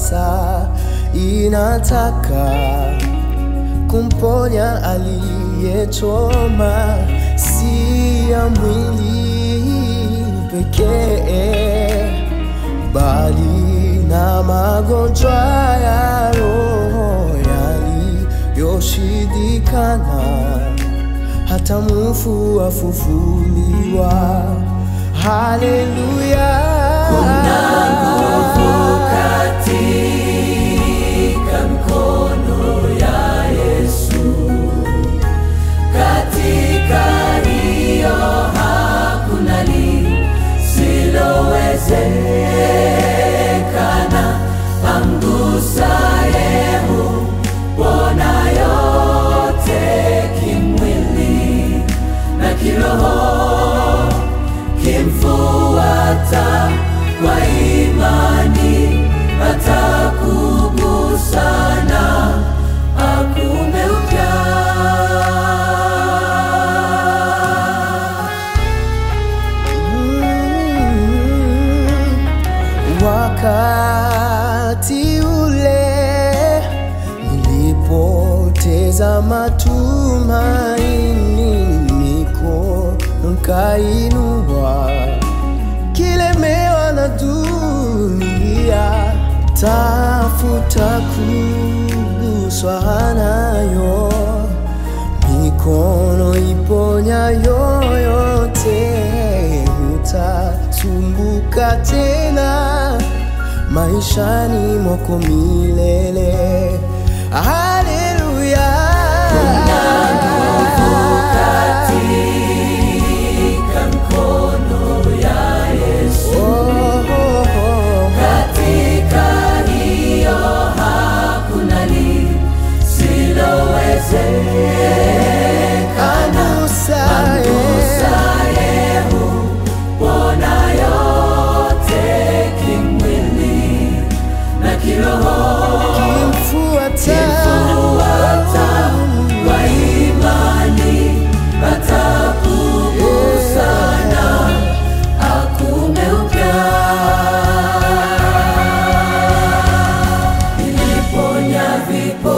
sasa inataka kumponya aliyechoma, si ya mwili pekee, bali na magonjwa ya roho yaliyoshindikana, hata mfu afufuliwa. Haleluya! Kuna nguvu katika mkono ya Yesu, katika hiyo hakuna lisilowezekana. Amgusaye hupona yote kimwili na kiroho kimfuata kwa imani atakugusana akume upya. Mm, Wakati ule nilipoteza matumaini, mikono nikainua, kilemewa na dunia, tafuta kuguswa nayo mikono iponyayo yote, hutasumbuka tena maishani mwako milele. Haleluya! Katika mkono ya Yesu, Oh, oh, oh. katika hiyo hakuna lisilowezekana. Anusaye. Amgusaye hupona yote kimwili na kiroho Kimfuata. Kimfuata kwa imani atakugusana akume upya. Niliponya vipo